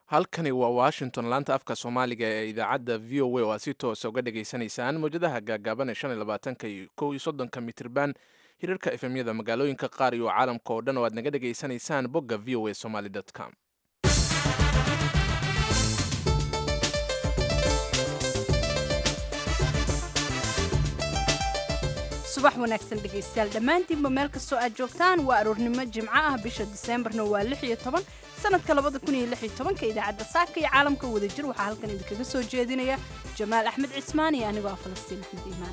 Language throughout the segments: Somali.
halkani waa washington laanta afka soomaaliga ee idaacadda v o a oo aad si toosa uga dhagaysanaysaan mawjadaha gaagaaban ee shan iyo labaatanka iyo kow iyo soddonka mitirban hirarka efemyada magaalooyinka qaar iyo caalamka oo dhan oo aad naga dhagaysanaysaan bogga v o a somaly com subax wanaagsan dhegaystayaal dhammaantiinba meel kastoo aad joogtaan waa aroornimo jimco ah bisha diseembarna waa lix iyo toban sanadka labada kun iyo lix iyo tobanka idaacadda saaka iyo caalamka wadajir waxaa halkan idinkaga soo jeedinaya jamaal axmed cismaan iyo anigoo ah falastiin axmed iimaan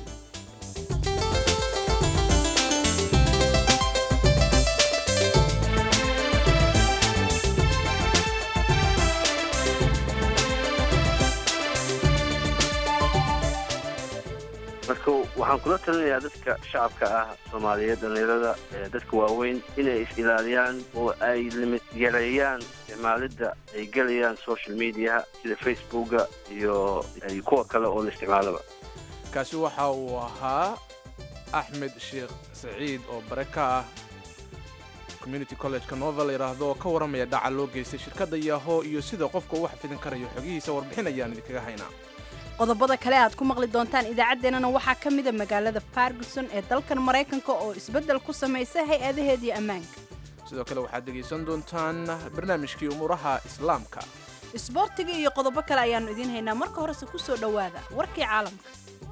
marka waxaan kula talinayaa dadka shacabka ah soomaaliyeed dhallinyarada dadka waaweyn inay is-ilaaliyaan oo ay limid yareeyaan isticmaalidda ay gelayaan social mediaha sida facebooka iyo kuwa kale oo la isticmaalaba kaasi waxa uu ahaa axmed sheekh saciid oo bare ka ah community college-ka novel yidhaahdo oo ka warramaya dhaca loo geystay shirkadda yaho iyo sida qofka uu xafidin karayo xogihiisa warbixin ayaan idinkaga haynaa qodobada kale aad ku maqli doontaan idaacaddeenana waxaa ka mida magaalada farguson ee dalkan maraykanka oo isbeddel ku samaysa hay-adaheedii ammaanka sidoo kale waxaad dhegaysan doontaan barnaamijkii umuuraha islaamka isboortiga iyo qodobo kale ayaannu idiin haynaa marka horese ku soo dhowaada warkii caalamka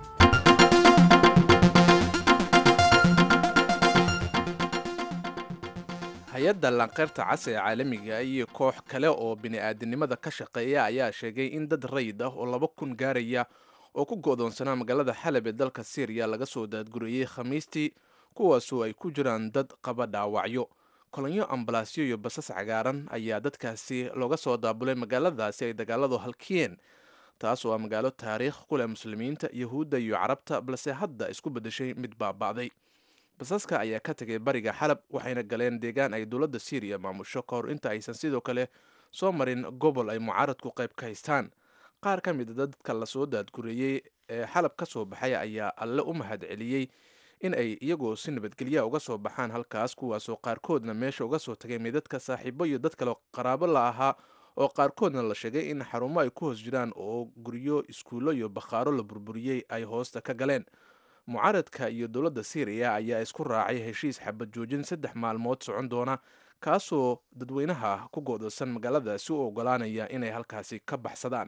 hay-adda lanqeyrta cas ee caalamiga iyo koox kale oo bini-aadinimada ka shaqeeya ayaa sheegay in dad rayid ah oo laba kun gaaraya oo ku go'doonsanaa magaalada xalab ee dalka syriya laga soo daadguriyey khamiistii kuwaasoo ay ku jiraan dad qaba dhaawacyo kolonyo ambalaasyo iyo basas cagaaran ayaa dadkaasi looga soo daabulay magaaladaasi ay dagaaladu halkiyeen taas oo ah magaalo taariikh ku leh muslimiinta yahuudda iyo carabta balse hadda isku beddeshay mid baaba'day basaska ayaa ka tegay bariga xalab waxayna galeen deegaan ay dowladda syriya maamusho ka hor inta aysan sidoo kale soo marin gobol ay mucaaradku qayb ka haystaan qaar ka mida dadka lasoo daadgureeyey ee xalab ka soo baxay ayaa alle u mahad celiyey in ay iyagoo si nabadgelya uga soo baxaan halkaas kuwaasoo qaarkoodna meesha uga soo tagay midadka saaxiibo iyo dad kale qaraabo la ahaa oo qaarkoodna la sheegay in xarumo ay ku hoos jiraan oo guryo iskuullo iyo bakhaaro la burburiyey ay hoosta ka galeen mucaaradka iyo dowladda syriya ayaa isku raacay heshiis xabad joojin saddex maalmood socon doona kaasoo dadweynaha ku go'doosan magaaladaasi u ogolaanaya inay halkaasi ka baxsadaan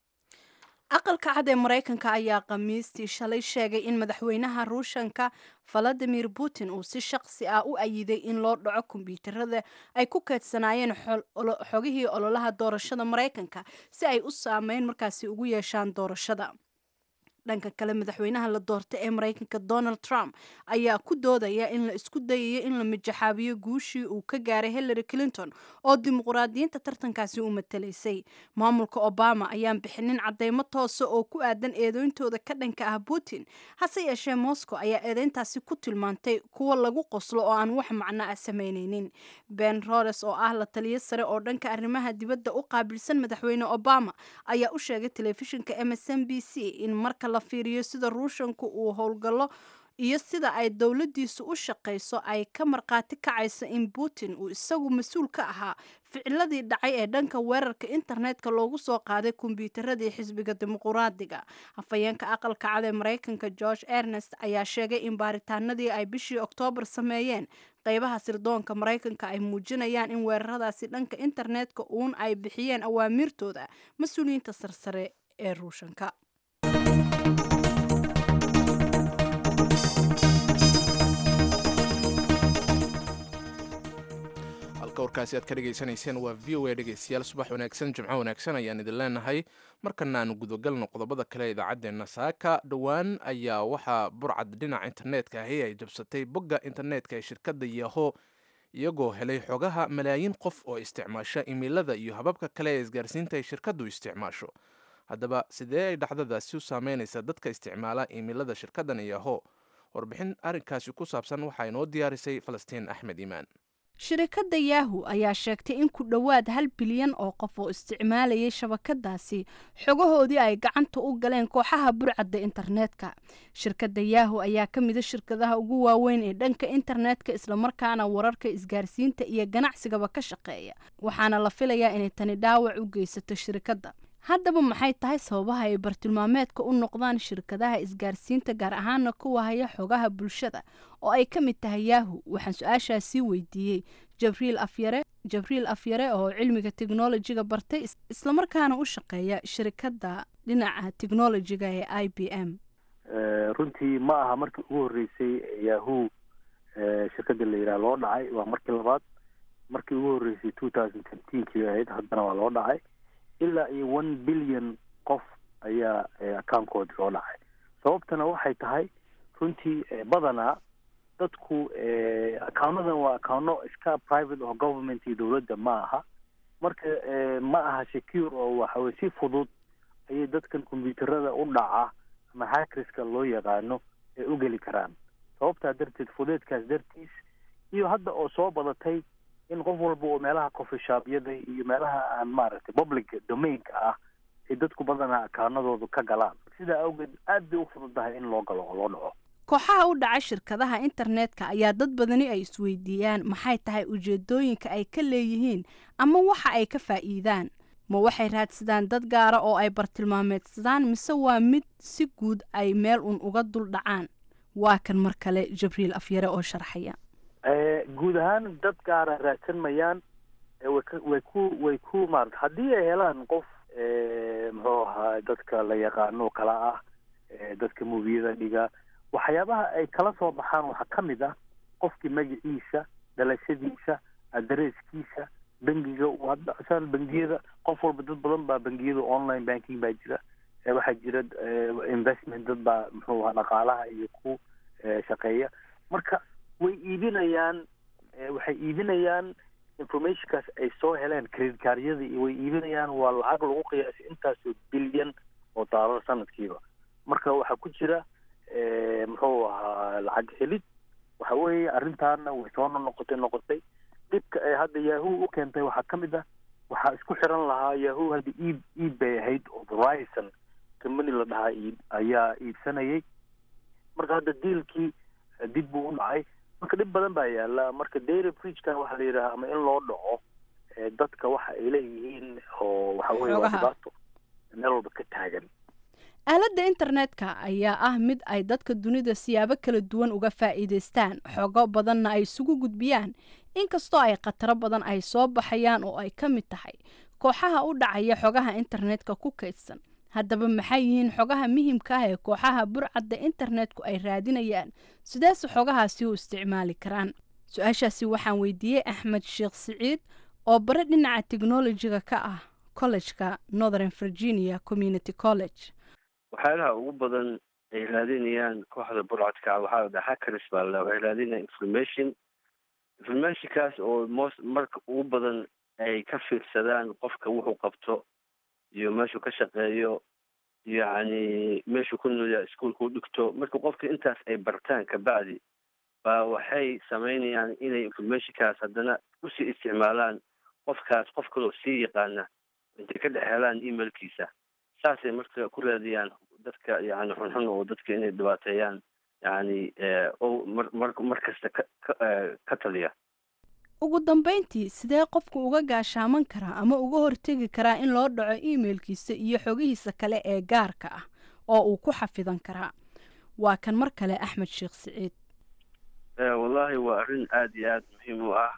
aqalka cad ee maraykanka ayaa khamiistii shalay sheegay in madaxweynaha ruushanka valadimir putin uu si shaqsi ah u ayiday in loo dhaco kombyuutarada ay ku keedsanaayeen xogihii ololaha doorashada maraykanka si ay u saameyn markaasi ugu yeeshaan doorashada dhanka kale madaxweynaha la doortay ee maraykanka donald trump ayaa ku doodaya in la isku dayayo in la mijaxaabiyo guushii uu ka gaaray hillary clinton oo dimuqraadiyiinta tartankaasi u matalaysay maamulka obama ayaan bixinin cadeymo toosa oo ku aadan eedeyntooda ka dhanka ah putin hase yeeshee moscow ayaa eedeyntaasi ku tilmaantay kuwa lagu qoslo oo aan wax macno ah samaynaynin ben rodes oo ah la taliyo sare oo dhanka arrimaha dibadda u qaabilsan madaxweyne obama ayaa u sheegay telefishinka msn b c in marka la fiiriyo sida ruushanku uu howlgallo iyo sida ay dowladdiisu u shaqayso ay ka markhaati kacayso in putin uu isagu mas-uul ka ahaa ficiladii dhacay ee dhanka weerarka internetka loogu soo qaaday kombyuutaradii xisbiga dimuquraadiga hafayeenka aqalka cad ee maraykanka george ernest ayaa sheegay in baaritaanadii ay bishii oktoobar sameeyeen qeybaha sirdoonka maraykanka ay muujinayaan in weeraradaasi dhanka internetka uun ay bixiyeen awaamiirtooda mas-uuliyiinta sarsare ee ruushanka halka warkaasi aad ka dhegaysanayseen waa v o a dhegaystayaal subax wanaagsan jimco wanaagsan ayaan idin leenahay markana aanu gudagalno qodobada kale idaacaddeena saaka dhowaan ayaa waxaa burcad dhinaca internetka ahi ay jabsatay bogga internetka ee shirkadda yaho iyagoo helay xogaha malaayiin qof oo isticmaasha imeilada iyo hababka kale ee isgaarsiinta ay shirkaddu isticmaasho haddaba sidee ay dhacdadaasi u saameynaysa dadka isticmaala imeilada shirkaddan yaho warbixin arrinkaasi ku saabsan waxaa inoo diyaarisay falastiin axmed iimaan shirikadda yahu ayaa sheegtay in ku dhowaad hal bilyan oo qof oo isticmaalayay shabakadaasi xogahoodii ay gacanta u galeen kooxaha burcadda internetka shirkadda yahu ayaa ka mida shirkadaha ugu waaweyn ee dhanka internetka islamarkaana wararka isgaarsiinta iyo ganacsigaba ka shaqeeya waxaana la filayaa inay tani dhaawac u geysato shirikadda haddaba maxay tahay sababaha ay bartilmaameedka u noqdaan shirkadaha isgaarsiinta gaar ahaana kuwa haya xogaha bulshada oo ay ka mid tahay yahu waxaan su-aashaas sii weydiiyey jabriil afyare jabriil afyare oo cilmiga teknolojiga bartay islamarkaana u shaqeeya shirikadda dhinaca teknolojiga ee i b m runtii ma aha markii ugu horreysay yahu shirkadda la yidhaha loo dhacay waa markii labaad markii ugu horreysay two thousand fiftenkii ahayd haddana waa loo dhacay ilaa iyo one billion qof ayaa accounkoodii loo dhacay sababtana waxay tahay runtii badanaa dadku accounadan waa accouno iska private oo government iyo dowladda ma aha marka ma aha secure oo waxaweye si fudud ayay dadkan combyuuterada u dhaca ama hackerska loo yaqaano ay u geli karaan sababtaa darteed fudeedkaas dartiis iyo hadda oo soo badatay in qof walba oo meelaha coffeeshaabyada iyo meelaha aan maaragtay public domainka ah ay dadku badanaa akaanadoodu ka galaan sidaa awgeed aad bay u fududahay in loo galo oo loo dhaco kooxaha u dhaca shirkadaha internetka ayaa dad badani ay isweydiiyaan maxay tahay ujeedooyinka ay ka leeyihiin ama waxa ay ka faa'iidaan ma waxay raadsadaan dad gaara oo ay bartilmaameedsadaan mise waa mid si guud ay meel un uga dul dhacaan waa kan mar kale jabriil afyare oo sharxaya guud ahaan dad gaara raadsan mayaan way ku way ku maarata haddii ay helaan qof muxuu ahaa dadka la yaqaano kala ah dadka mubiyada dhiga waxyaabaha ay kala soo baxaan waxaa ka mid ah qofkii magaciisa dhalashadiisa adresskiisa bangiga haddasan bangiyada qof walba dad badan baa bangiyada online banking baa jira waxaa jira investment dad baa muxuu ahaa dhaqaalaha iyo ku shaqeeya marka way iibinayaan waxay iibinayaan informationkaas ay soo heleen credit caaryada iyo way iibinayaan waa lacag lagu qiyaasay intaasoo bilyan oo daalar sanadkiiba marka waxaa ku jira muxuu ahaa lacag helid waxa weeye arrintaana way soo noqotay noqotay dhibka ay hadda yahu u keentay waxaa ka mid ah waxaa isku xiran lahaa yahu hadda iib iib bay ahayd oo horizon company la dhahaa iib ayaa iibsanayay marka hadda diilkii dib buu u dhacay marka dhib badan baa yaala marka dairy bridgekan waxaa la yidhaha ama in loo dhaco dadka waxa ay leeyihiin oo waxa weye waa dhibaato meel walba ka taagan aaladda internetka ayaa ah mid ay dadka dunida siyaabo kala duwan uga faa'iidaystaan xogo badanna ay isugu gudbiyaan inkastoo ay khataro badan ay soo baxayaan oo ay ka mid tahay kooxaha u dhacaya xogaha internetka ku kaydsan haddaba maxay yihiin xogaha muhimka ah ee kooxaha burcadda internetku ay raadinayaan sideese xogahaasi u isticmaali karaan su-aashaasi waxaan weydiiyey axmed sheekh siciid oo bare dhinaca technolojiga ka ah collejka northern virginia community college waxyaalaha ugu badan ay raadinayaan kooxda burcadka waxaa la dhaha hackers baa la waxay raadinayaan information informationkaas oo most marka ugu badan ay ka fiirsadaan qofka wuxuu qabto iyo meeshuu ka shaqeeyo yacni meeshuu ku noolyaa iskuolka u dhigto marka qofka intaas ay bartaan kabacdi baa waxay samaynayaan inay informationkaas haddana usii isticmaalaan qofkaas qof kaloo sii yaqaana intay ka dhex helaan emailkiisa saasay marka ku raadiyaan dadka yani xunxun oo dadka inay dhibaateeyaan yani o mar mar mar kasta ka ka taliya ugu dambeyntii sidee qofku uga gaashaaman karaa ama uga hortegi karaa in loo dhaco emailkiisa iyo xogihiisa kale ee gaarka ah oo uu ku xafidan karaa waa kan mar kale axmed sheekh siciid wallahi waa arrin aada iyo aada muhiim u ah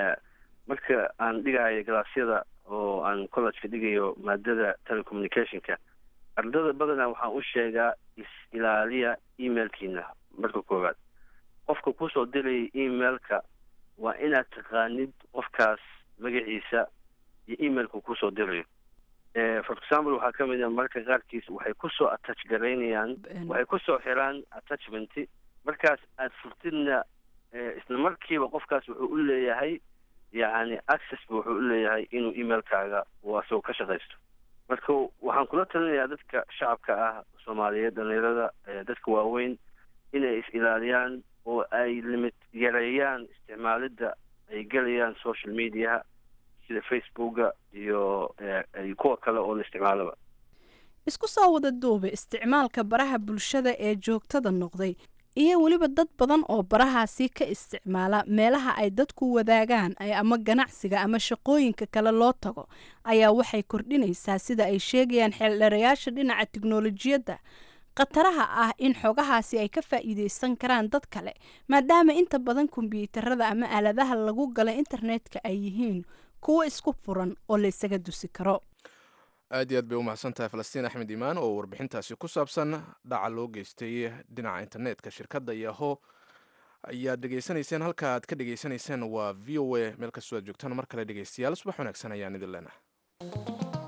marka aan dhigahayo galaasyada oo aan collejka dhigayo maadada telecommunicationka ardada badanaa waxaan u sheegaa is-ilaaliya emailkiina marka koowaad qofka kusoo diraya emailka waa inaad taqaanid qofkaas magaciisa iyo emailka kusoo dirayo for example waxaa ka mid a marka qaarkiis waxay kusoo attach garaynayaan waxay kusoo xiraan attachment markaas aad furtidna isla markiiba qofkaas wuxuu u leeyahay yacni access bu wuxuu u leeyahay inuu emailkaaga uu asagoo ka shaqaysto marka waxaan kula talinayaa dadka shacabka ah soomaaliyeed dhalinyarada dadka waaweyn inay is ilaaliyaan oo ay limit yareeyaan isticmaalidda ay gelayaan social mediaha sida facebooka iyo kuwa kale oo la isticmaalaba isku soo wada duube isticmaalka baraha bulshada ee joogtada noqday iyo weliba dad badan oo barahaasi ka isticmaala meelaha ay dadku wadaagaan ama ganacsiga ama shaqooyinka kale loo tago ayaa waxay kordhinaysaa sida ay sheegayaan xeeldheerayaasha dhinaca tiknolojiyadda khataraha ah in xogahaasi ay ka faa'iideysan karaan dad kale maadaama inta badan kombyuutarada ama aaladaha lagu gala internetka ay yihiin kuwo isku furan oo la ysaga dusi karo aad iyo aad bay u mahadsan tahay falastiin axmed imaan oo warbixintaasi ku saabsan dhaca loo geystay dhinaca internetka shirkadda yaho ayaad dhegaysanayseen halka aad ka dhegaysanayseen waa v o a meel kastoo aad joogtaan mar kale dhegaystayaal subax wanaagsan ayaan idin leenahay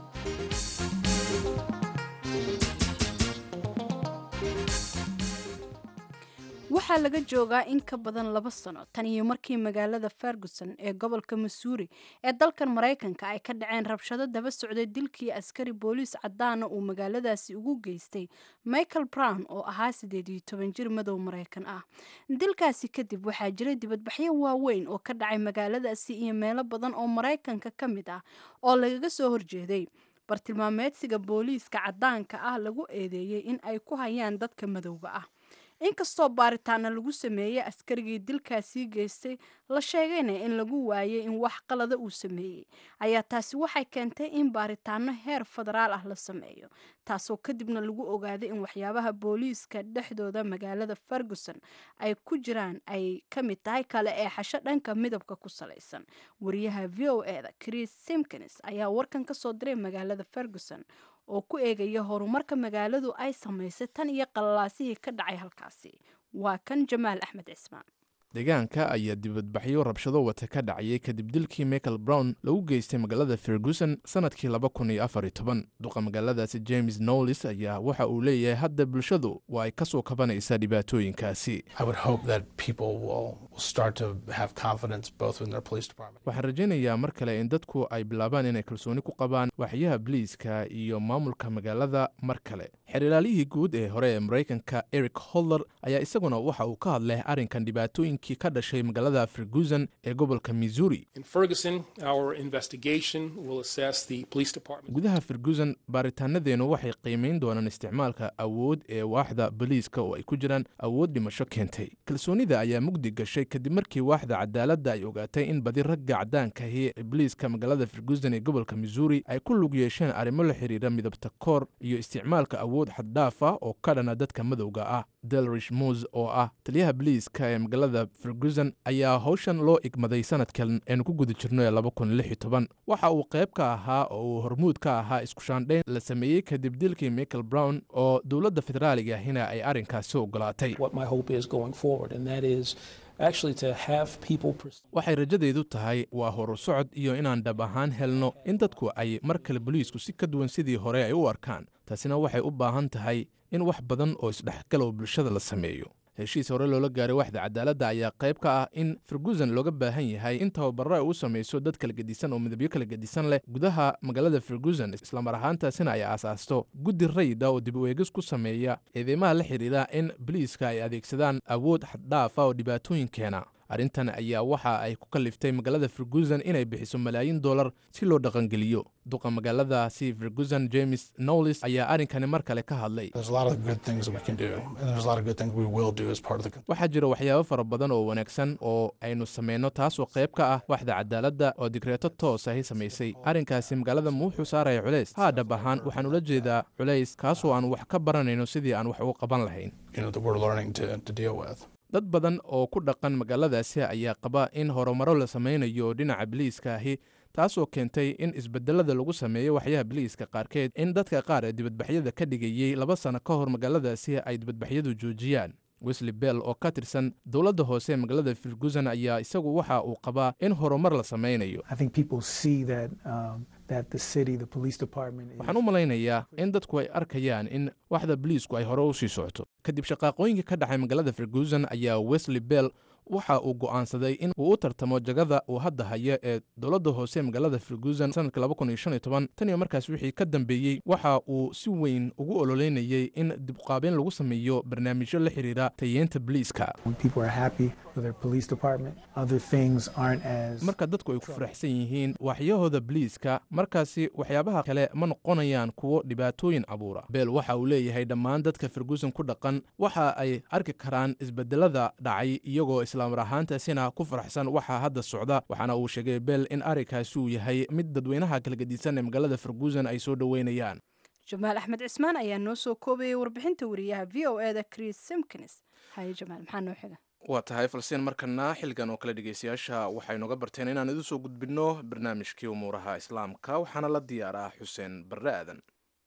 waxaa laga joogaa in ka badan laba sano tan iyo markii magaalada ferguson ee gobolka missouri ee dalkan maraykanka ay ka dhaceen rabshado daba socday dilkii askari booliis cadaana uu magaaladaasi ugu geystay michael brown oo ahaa siddeed iyo toban jir madow maraykan ah dilkaasi kadib waxaa jiray dibadbaxyo waaweyn oo ka dhacay magaaladaasi iyo meelo badan oo maraykanka ka mid ah oo lagaga soo horjeeday bartilmaameedsiga booliiska cadaanka ah lagu eedeeyey in ay ku hayaan dadka madowga ah inkastoo baaritaana lagu sameeyey askarigii dilkaasii geystay la sheegayna in lagu waayay in wax qalada uu sameeyey ayaa taasi waxay keentay in baaritaano heer federaal ah la sameeyo taasoo kadibna lagu ogaaday in waxyaabaha booliiska dhexdooda magaalada ferguson ay ku jiraan ay ka mid tahay kale ee xasho dhanka midabka ku salaysan wariyaha v o e da chris simkins ayaa warkan ka soo diray magaalada ferguson oo ku eegaya horumarka magaaladu ay samaysay tan iyo qalalaasihii ka dhacay halkaasi waa kan jamaal axmed cismaan deegaanka ayaa dibadbaxyo rabshado wata ka dhacayay kadib dilkii michael brown lagu geystay magaalada ferguson sanadkii laba kun iyo afar iyo toban duqa magaaladaasi james knowlis ayaa waxa uu leeyahay hadda bulshadu waa ay ka soo kabanaysaa dhibaatooyinkaasi waxaan rajaynayaa mar kale in dadku ay bilaabaan inay kalsooni ku qabaan waxyaha biliiska iyo maamulka magaalada mar kale xerilaalihii guud ee hore ee maraykanka eric holder ayaa isaguna waxa uu ka hadlay arrinkan dhibaatooyinkii ka dhashay magaalada ferguson ee gobolka missouri gudaha ferguson baaritaanadeennu waxay qiimayn doonaan isticmaalka awood ee waaxda boliiska oo ay ku jiraan awood dhimasho keentay kalsoonida ayaa mugdi gashay kadib markii waaxda cadaaladda ay ogaatay in badi ragga caddaankahi ee boliiska magaalada ferguson ee gobolka missouri ay ku lug yeesheen arrimo la xiriira midabta koor iyo isticmaalka awood xaddhaaf ah oo ka dhana dadka madowga ah delrish mos oo ah taliyaha boliiska ee magaalada ferguson ayaa howshan loo igmaday sanadkan aynu ku guda jirno ee laba kun lix iyo toban waxa uu qayb ka ahaa oo uu hormuud ka ahaa iskushaandhayn la sameeyey kadib dilkii michael brown oo dowladda federaaliga ahina ay arrinkaasi ogolaatay waxay rajadeydu tahay waa horu socod iyo inaan dhab ahaan helno in dadku ay mar kale boliisku si ka duwan sidii hore ay u arkaan taasina waxay u baahan tahay in wax badan oo isdhexgalow bulshada la sameeyo heshiis hore loola gaaray waxda cadaaladda ayaa qayb ka ah in ferguson looga baahan yahay in tababaro ay u samayso dad kala gedisan oo midabyo kala gedisan leh gudaha magaalada ferguson islamar ahaantaasina ay aasaasto guddi rayida oo dib u eegis ku sameeya eedeymaha la xidhiira in boliiska ay adeegsadaan awood xaddhaafa oo dhibaatooyin keena arrintan ayaa waxa ay ku kalliftay magaalada ferguson inay bixiso malaayiin dollar si loo dhaqangeliyo duqa magaaladaasi ferguson james knowlis ayaa arrinkani mar kale ka hadlay waxaa jira waxyaabo fara badan oo wanaagsan oo aynu samayno taasoo qayb ka ah waxda cadaaladda oo digreeto toos ahi samaysay arrinkaasi magaalada ma wuxuu saaraya culays haa dhab ahaan waxaan ula jeedaa culays kaasoo aan wax ka baranayno sidii aan wax uga qaban lahayn dad badan oo ku dhaqan magaaladaasi ayaa qaba in horumaro la samaynayo dhinaca biliiska ahi taasoo keentay in isbedelada lagu sameeyo waxyaha biliiska qaarkeed in dadka qaar ee dibadbaxyada ka dhigayey laba sano ka hor magaaladaasi ay dibadbaxyadu joojiyaan wesley bell oo ka tirsan dowladda hoose ee magaalada ferguson ayaa isagu waxa uu qabaa in horumar la samaynayo waxaan u malaynayaa in dadku ay arkayaan in waxda boliisku ay hore u sii socoto kadib shaqaaqooyinka ka dhacay magaalada ferguson ayaa wesley bell waxa uu go'aansaday in uu u tartamo jagada uu hadda haya ee dowladda hoose magaalada ferguson sanadka tan iyo markaas wixii ka dambeeyey waxa uu si weyn ugu ololeynayay in dibqaabeyn lagu sameeyo barnaamijyo la xiriira tayeenta boliiska marka dadku ay ku faraxsan yihiin waaxyahooda boliiska markaasi waxyaabaha kale ma noqonayaan kuwo dhibaatooyin abuura beel waxa uu leeyahay dhammaan dadka ferguson ku dhaqan waxa ay arki karaan isbedelada dhacay iyagoo islaamar ahaantaasina ku faraxsan waxaa hadda socda waxaana uu sheegay beel in arrinkaasi uu yahay mid dadweynaha kala gedisan ee magaalada ferguson ay soo dhoweynayaan jamaal axmed cismaan ayaa noo soo koobayay warbixinta wariyaha v o e da chris simkins haye jamaal maxaa noo xiga waa tahay falsiin markana xilligan oo kale dhegeystayaasha waxay noga barteen inaan idu soo gudbinno barnaamijkii umuuraha islaamka waxaana la diyaaraa xuseen barre aadan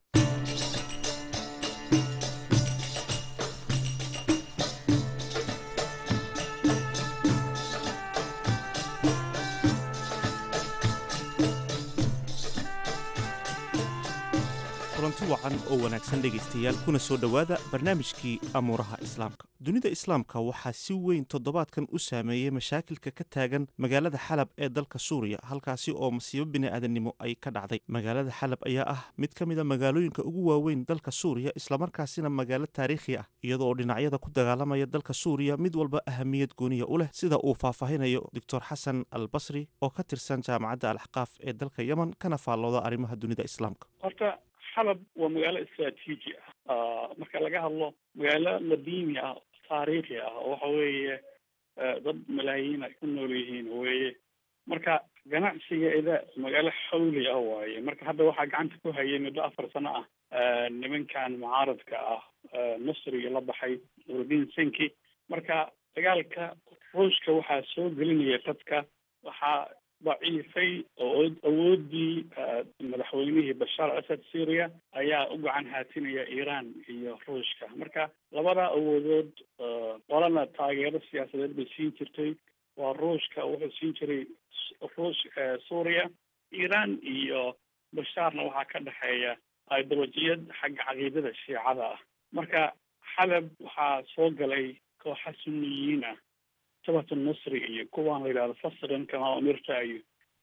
kulanti wacan oo wanaagsan dhegaystayaal kuna soo dhowaada barnaamijkii amuuraha islaamka dunida islaamka waxaa si weyn toddobaadkan u saameeyey mashaakilka ka taagan magaalada xalab ee dalka suuriya halkaasi oo masiibo bini'aadannimo ay ka dhacday magaalada xalab ayaa ah mid ka mida magaalooyinka ugu waaweyn dalka suuriya islamarkaasina magaalo taariikhi ah iyadoo dhinacyada ku dagaalamaya dalka suuriya mid walba ahamiyad gooniya u leh sida uu faahfaahinayo doctor xasan al basri oo ka tirsan jaamacadda al axqaaf ee dalka yemen kana faallooda arrimaha dunida islaamka xalab waa magaalo istraatiiji ah marka laga hadlo magaalo qadiimi ah taariikhi ah oo waxa weeye dad malaayiin ay ku nool yihiin weeye marka ganacsigeeda magaalo xawli ah waaye marka hadda waxaa gacanta ku hayay muddo afar sano ah nimankan mucaaradka ah nasriga la baxay nuruddin senki marka dagaalka ruushka waxaa soo gelinaya dadka waxaa daciifay oo awoodii madaxweynihii bashaar asad syria ayaa u gacan haatinaya iiraan iyo ruushka marka labada awoodood qolana taageero siyaasadeed bay siin jirtay waa ruushka wuxuu siin jiray ruush suuriya iiraan iyo bashaarna waxaa ka dhexeeya ideolojiyad xagga caqiidada shiicada ah marka xalab waxaa soo galay kooxa suniyiin ah sabat nasri iyo kuwaan la yidhahdo fasran kama umirta iyo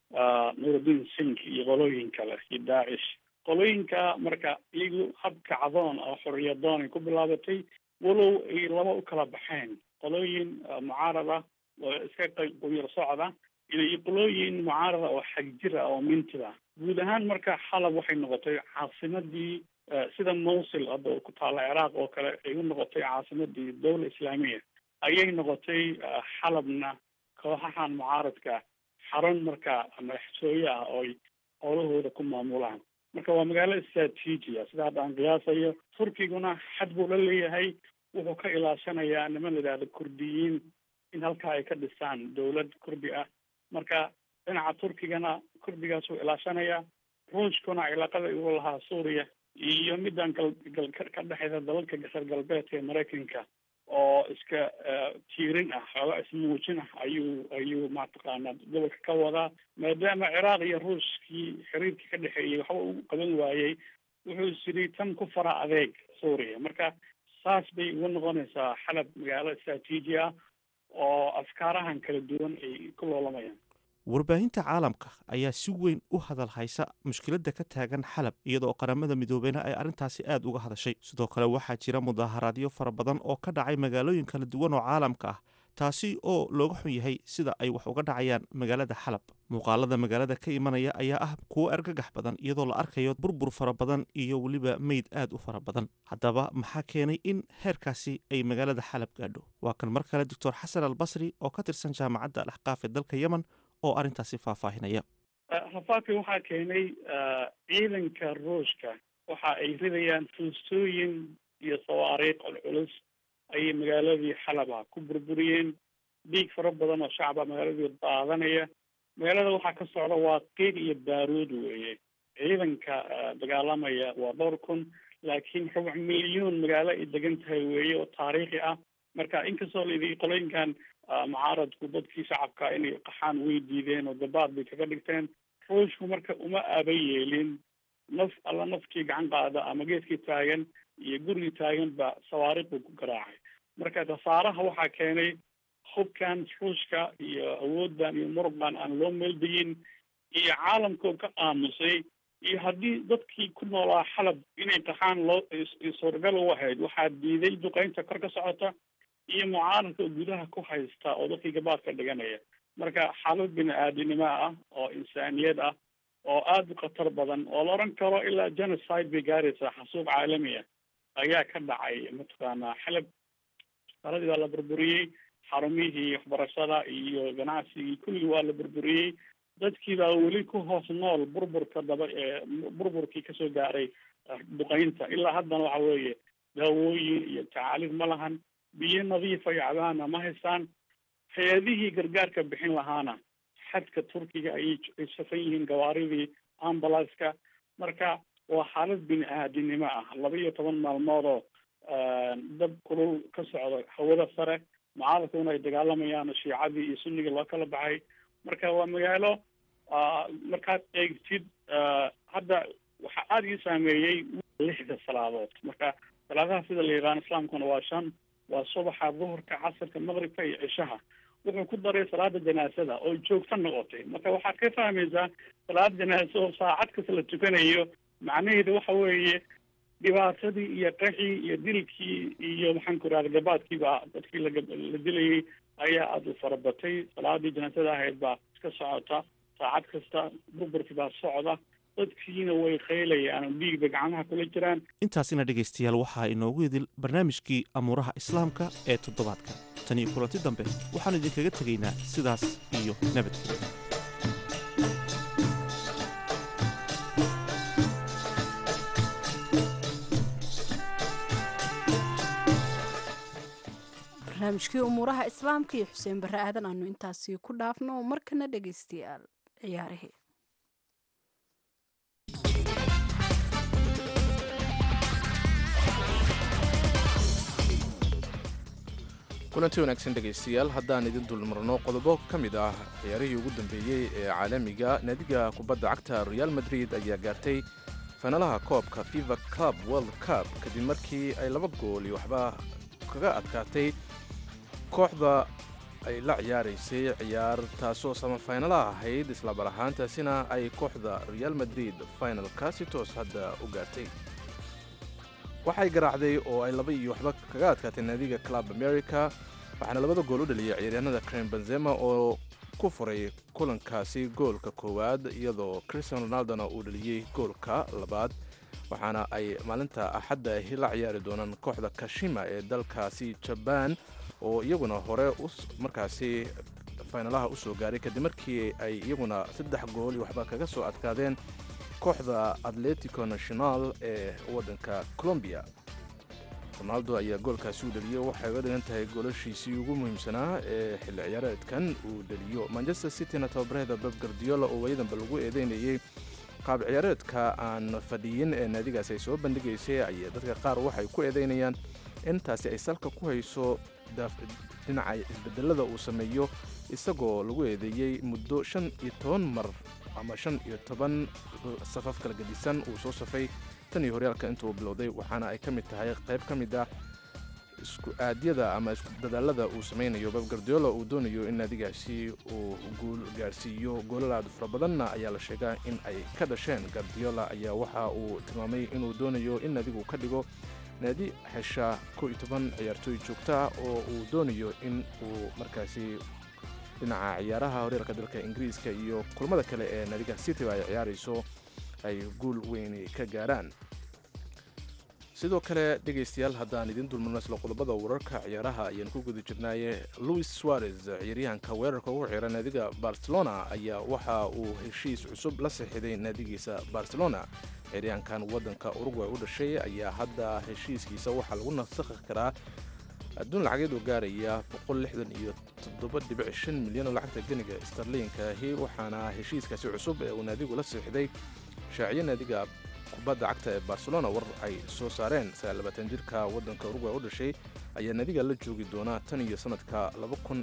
nuruddin sink iyo qolooyin kale iyo daacish qolooyinka marka iyagu hab kacdoon oo xoriyadoon ay ku bilaabatay walow ay laba u kala baxeen qolooyin mucaarada oo iska quyar socda iyo qolooyin mucaarada oo xagjir ah oo mintid ah guud ahaan marka xalab waxay noqotay caasimadii sida mawsil hadda ku taalla ciraaq oo kale ay u noqotay caasimadii dowla islaamiya ayay noqotay xalabna kooxahan mucaaradka xarun marka madaxtooye ah oo ay howlahooda ku maamulaan marka waa magaalo istraatiiji ah sida hadda aan qiyaasayo turkiguna xad buu la leeyahay wuxuu ka ilaashanayaa niman la yidhahdo kurdiyiin in halkaa ay ka dhisaan dowlad kurdi ah marka dhinaca turkigana kurdigaas wuu ilaashanayaa ruushkuna cilaaqada igu lahaa suuriya iyo middan gal gal ka dhexeysa dalalka reer galbeedka ee maraykanka oo iska tiirin ah xooga ismuujin ah ayuu ayuu mataqaanaa gobolka ka wadaa maadaama ciraaq iyo ruushkii xiriirkii ka dhexeeyey waxba uu qaban waayey wuxuu isiri tan ku fara adeeg suuriya marka saas bay uga noqonaysaa xalab magaalo istraatiiji ah oo afkaarahan kala duwan ay ku loolamayaan warbaahinta caalamka ayaa si weyn u hadal haysa mushkiladda ka taagan xalab iyadoo qaramada midoobeyna ay arrintaasi aad uga hadashay sidoo kale waxaa jira mudaaharaadyo fara badan oo ka dhacay magaalooyin kala duwan oo caalamka ah taasi oo looga xun yahay sida ay wax uga dhacayaan magaalada xalab muuqaalada magaalada ka imanaya ayaa ah kuwo argagax badan iyadoo la arkayo burbur fara badan iyo weliba meyd aad u fara badan haddaba maxaa keenay in heerkaasi ay magaalada xalab gaadho waa kan mar kale doctor xasan al basri oo ka tirsan jaamacadda alaxqaaf ee dalka yemen oo arrintaasi faahfaahinaya rafaadka waxaa keenay ciidanka ruushka waxa ay ridayaan fuustooyin iyo sawaariikh culculus ayay magaaladii xalaba ku burburiyeen dhiig fara badan oo shacaba magaaladii daadanaya magaalada waxaa ka socda waa qiiq iyo baaruud weeye ciidanka dagaalamaya waa dhowr kun laakiin rubuc milyuun magaalo ay degan tahay weeye oo taariikhi ah marka inkastoo layidhi qolooyinkan mucaaradku dadkii shacabka inay qaxaan way diideen oo dabaad bay kaga dhigteen ruushku marka uma aba yeelin naf alla nafkii gacan qaada ama geedkii taagan iyo gurigii taagan ba sawaariikh buu ku garaacay marka khasaaraha waxaa keenay hubkan ruushka iyo awooddan iyo muruqan aan loo meeldayin iyo caalamkoo ka aamusay iyo haddii dadkii ku noolaa xalab inay qaxaan loo suuragal u ahayd waxaa diiday duqeynta kor ka socota iyo mucaaradka oo gudaha ku haysta oo dadkii gabaad ka dhiganaya marka xaalad bini aadinimo ah oo insaaniyad ah oo aada u khatar badan oo la odhan karo ilaa genocide bay gaaraysaa xasuuq caalami ah ayaa ka dhacay mataqaanaa xalab saladii waa la burburiyey xarumihii waxbarashada iyo ganacsigii kulligii waa la burburiyey dadkii baa weli ku hoos nool burburka daba burburkii kasoo gaaray duqeynta ilaa haddana waxa weeye daawooyin iyo tacaaliif ma lahan biyo nadiifa iyo cabaana ma haystaan hay-adihii gargaarka bixin lahaana xadka turkiga ayay ay safan yihiin gawaaridii ambulanska marka waa xaalad bini aadinimo ah laba iyo toban maalmoodoo dab kulul ka socda hawada sare mucaaradkuna ay dagaalamayaan shiicadii iyo sunnigii loo kala baxay marka waa magaalo markaad eegtid hadda waxaa aada ii saameeyey lixda salaadood marka salaadaha sida la yaqaano islaamkuna waa shan waa subaxa duhurka casirka maqribka iyo cishaha wuxuu ku daray salaada janaasada oo joogto noqotay marka waxaad ka fahmaysaa salaad janaasa oo saacad kasta la tukanayo macnaheedu waxa weeye dhibaatadii iyo qaxii iyo dilkii iyo maxaan ku irahda gabaadkiiba dadkii laga la dilayay ayaa aada u farabatay salaadii janaasada ahayd baa iska socota saacad kasta burburkii baa socda dadkiina way qaylayaan oo dhiigba gacmaha kula jiraan intaasina dhegaystayaal waxaa inoogu idil barnaamijkii amuuraha islaamka ee toddobaadka tan iyo kulanti dambe waxaan idinkaga tegaynaa sidaas iyo nabadgelyo barnaamijkii umuuraha islaamka iyo xuseen barre aadan aanu intaasi ku dhaafno markana dhegaystayaal ciyaarihii kulanti wanaagsan dhegaystayaal haddaan idin dulmarno qodobo ka mid ah ciyaarihii ugu dambeeyey ee caalamiga naadiga kubadda cagta real madrid ayaa gaartay fanalaha koobka fifa club world cup kadib markii ay laba gool iyo waxba kaga adkaatay kooxda ay la ciyaaraysay ciyaar taasoo samafaynalaha ahayd islabar ahaantaasina ay kooxda real madrid finalka si toos hadda u gaartay waxay garaacday oo ay laba iyo waxba kaga adkaatay naadiga club america waxaana labada gool u dhaliyay ciyaaryahanada crem benzema oo ku furay kulankaasi goolka koowaad iyadoo christian ronaldona uu dhaliyey goolka labaad waxaana ay maalinta axadda ahi la ciyaari doonaan kooxda kashima ee dalkaasi jabaan oo iyaguna hore markaasi faynalaha u soo gaaray kadib markii ay iyaguna saddex gool iyo waxba kaga soo adkaadeen kooxda atletico national ee waddanka colombiya ronaldo ayaa goolkaasi u dhaliyey waxay uga dhigan tahay goolashiisii ugu muhiimsanaa ee xilli ciyaareedkan uu dhaliyo manchester cityna tababarheeda beb gardiola oo waayadanba lagu eedeynayey qaab ciyaareedka aan fadhiyin ee naadigaasi ay soo bandhigaysay ayaa dadka qaar waxay ku eedeynayaan in taasi ay salka ku hayso dhinaca isbedelada uu sameeyo isagoo lagu eedeeyey muddo shan iyo toban mar ama shan iyo toban safaf kala gedisan uu soo safay tan iyo horyaalka intuu bilowday waxaana ay ka mid tahay qayb ka mid ah isku aadyada ama isku dadaalada uu samaynayo bab gardiola uu doonayo in naadigaasi uu guul gaarsiiyo goolalaad fara badanna ayaa la sheegaa in ay ka dhasheen gardiola ayaa waxa uu tilmaamay inuu doonayo in naadigu ka dhigo naadi hesha kow iyo toban ciyaartooy joogta oo uu doonayo in uu markaasi dhinaca ciyaaraha horyaalka dalka ingiriiska iyo kulmada kale ee naadiga cityba ay ciyaarayso ay guul weyni ka gaaraan sidoo kale dhegaystayaal haddaan idin dulmarno isla qodobada wararka ciyaaraha ayaan ku guda jirnaaye louis suarez ciyaaryahanka weerarka ugu xiran naadiga barcelona ayaa waxa uu heshiis cusub la saxiiday naadigiisa barcelona ciyaaryahankan waddanka urugway u dhashay ayaa hadda heshiiskiisa waxaa lagu nasakhi karaa adduun lacageed oo gaaraya iyo milyan oo lacagta ganiga starliinka ahi waxaana heshiiskaasi cusub ee uu naadigu la siixday shaaciyo naadiga kubadda cagta ee barcelona war ay soo saareen jirka waddanka urugway u dhashay ayaa naadiga la joogi doonaa tan iyo sanadka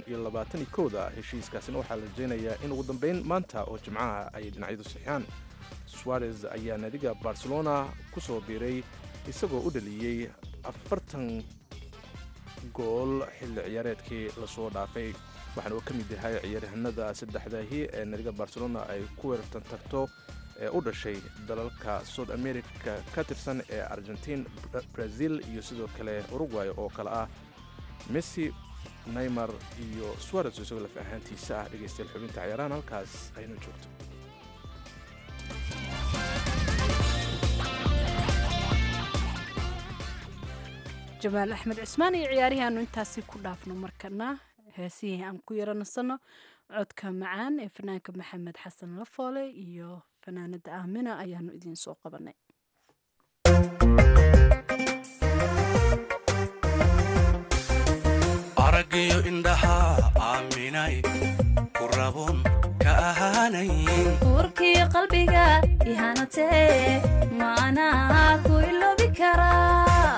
da heshiiskaasina waxaa la rajaynayaa in ugu dambeyn maanta oo jimcaha ay dhinacyadu sixiyaan suarez ayaa naadiga barcelona ku soo biiray isagoo u dhaliyey afartan gool xilli ciyaareedkii lasoo dhaafay waxaana uu ka mid yahay ciyaaryahanada saddexdahi ee nadiga barcelona ay ku weerartan tagto ee u dhashay dalalka south america ka tirsan ee argentiin brazil iyo sidoo kale uruguay oo kale ah messi neymar iyo suares isagoo laf ahaantiisa ah dhegaystayaal xubinta ciyaarahan halkaas aynu joogto jamaal axmed cismaan iyo ciyaarihii aanu intaasi ku dhaafno markana heesihii aan ku yaro nasanno codka macaan ee fanaanka maxamed xasan lafoole iyo fanaanada aamina ayaanu idiin soo qabanay araggiyo indhaha aaminay ku rabun ka ahaanayn uurkii qalbiga ihanatee maanaa ku iloobi karaa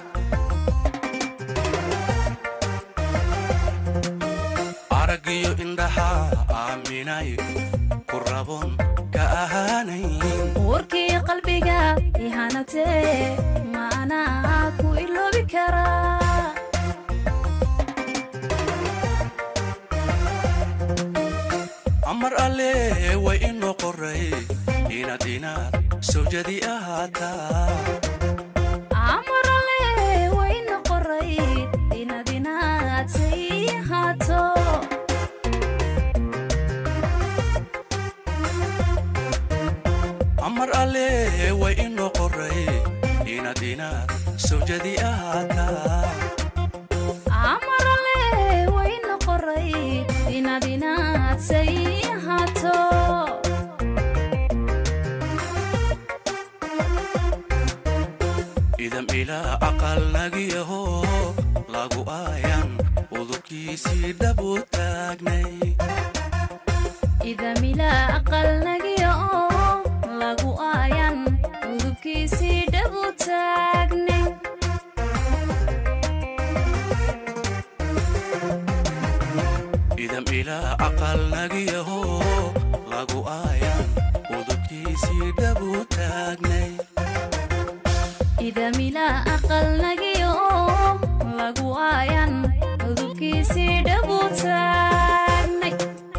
araggiyo indhaha aaminay ku rabun ka ahaanayn uurkii qalbiga ihanatee maanaa ku iloobi karaa amar alle way inoo qoray inaad inaad sawjadi ahaataa amarale wayna qoray inaad inaad say ahaato amar alle way inoo qoray inaad inaad sawjadi ahaataa amarale wayna qoray inaad inaad say ahaato idam ilaa aqal nagiyaho lagu aayan udubkiisii dhabu taagnay idamila aqal nagiya oo lagu aayan udubkiisii dhabu taagne idam ilaa aqal nagiyaho lagu aayan udubkiisii dhabu taagnay idamila aqal nagiya oo lagu aayan udubkiisii dhabu taagnay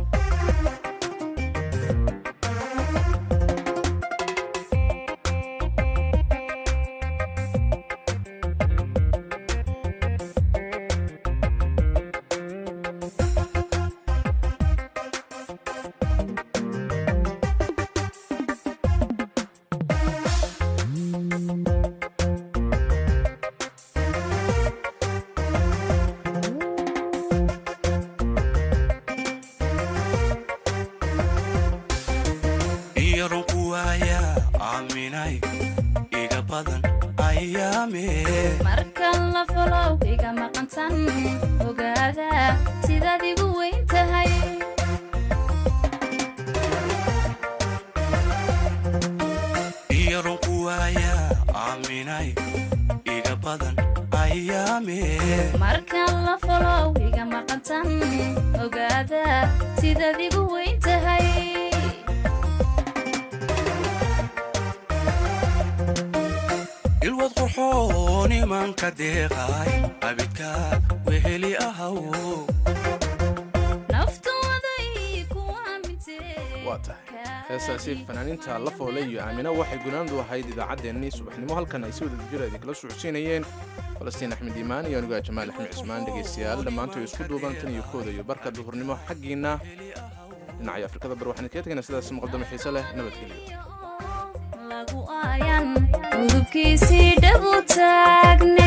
iyo runku waaya aaminay iga badan ayaame markan la folow iga maqantan ogaada sidaad igu weyn tahay iyo runku waaya aaminay iga badan ayaame markan la folow iga maqantan ogaada sidaad igu weyn tahay ilwad qurxoon imanka deeqay abidka weheli ahaw naftooday ku aamintee waa tahay heesaasi fanaaniinta la foole iyo aamina waxay gunaandu ahayd idaacaddeenii subaxnimo halkan ay si wada jira idinkala socodsiinayeen falastiin axmed iimaan iyo anigaa jamaal axmed cismaan dhegaystayaal dhammaantood isku duuban tan iyo kooda iyo barka duhurnimo xaggiinna dhinacaya afrikada bar waxaan kaga tegaynaa sidaas muqadamo xiise leh nabadgelyo lagu aayan udubkiisii dhabu taagne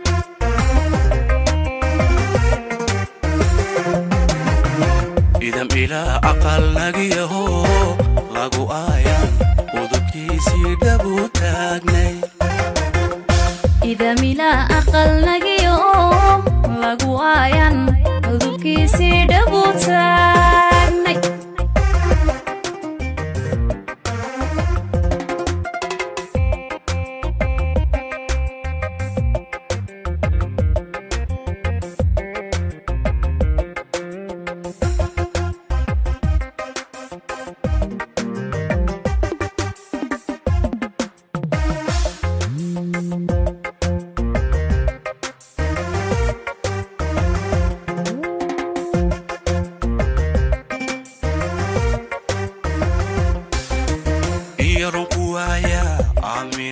idam ilaa aqal nagiyaho lagu aayan udubkiisii dhabu taagnay idamila aqal nagiya oo lagu aayan udubkiisii dhabu taagnay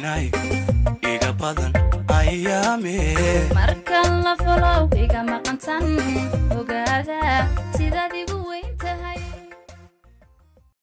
inay iga badan ayaame markan la folow iga maqantan ogaada sidaad igu weyn tahay